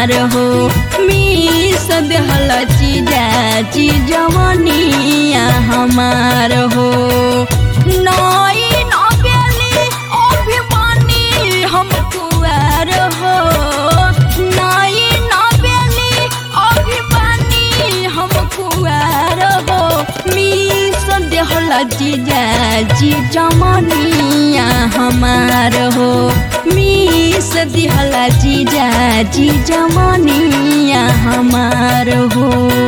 हमार हो मीस देहल चीजा चीजवनिया हमार हो नई नबेली अभिमानी हम कुआर हो नई नबेली अभिमानी हम कुआर हो मीस देहल जीजा जीजमनिया हमार हो मीस दिहल जीजा जीजमनिया हमार हो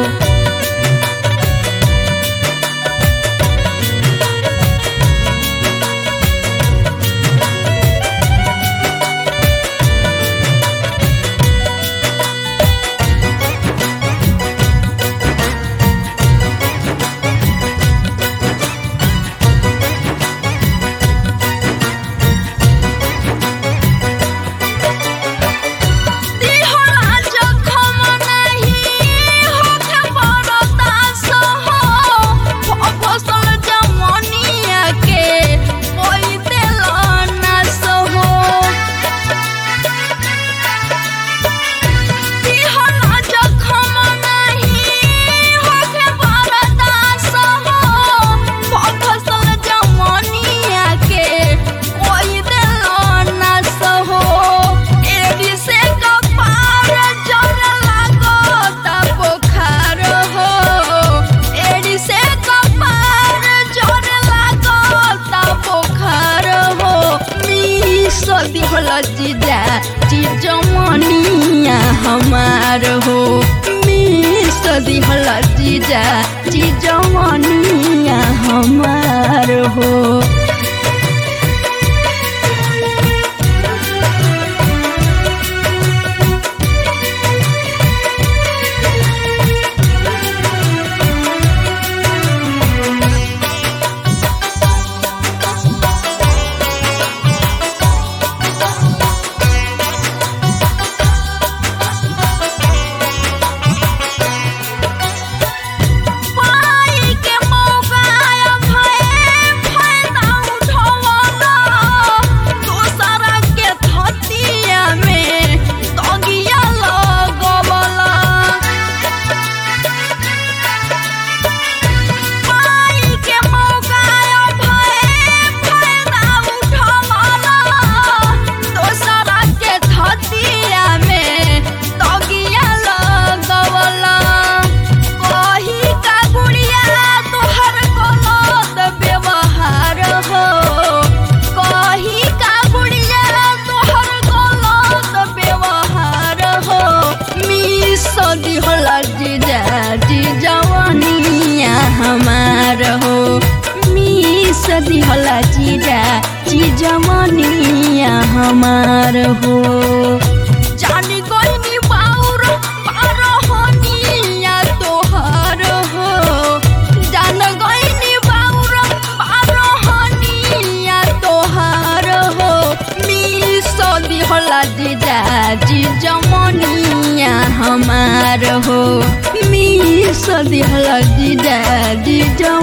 दिहला जखम नाही होखे बरदास हो फसल जमनिया के कोई देल नास हो दिहला जखम नाही होखे बरदास हो फसल जमनिया के कोई देल नास हो एडी से कपार जर लागत बुखार हो एडी से कपार जर लागत बुखार हो मिस दिहल जीजा जीजमनिया हमार हो मिस दिहल जीजा जीजमनिया हमार हो पाई के मौका भए फायदा उठवला दोसरा के थतिया में तगिया लगवला पाई के मौका भए फायदा उठवला दोसरा के थतिया में तगिया लगवला कही का गुड़िया तोहर गलत व्यवहार हो कही का गुड़िया तोहर गलत व्यवहार हो मिस दिहल जीजा जीजवनिया हमार हो मिस दिहल जीजा जीजवनिया हमार हो जानी गइनी बाउर पारहनिया तोहर हो जान गइनी बाउर पारहनिया तोहर हो मिस दिहला जीजा जीजमनिया हमार हो मिस दिहला जीजा जीजा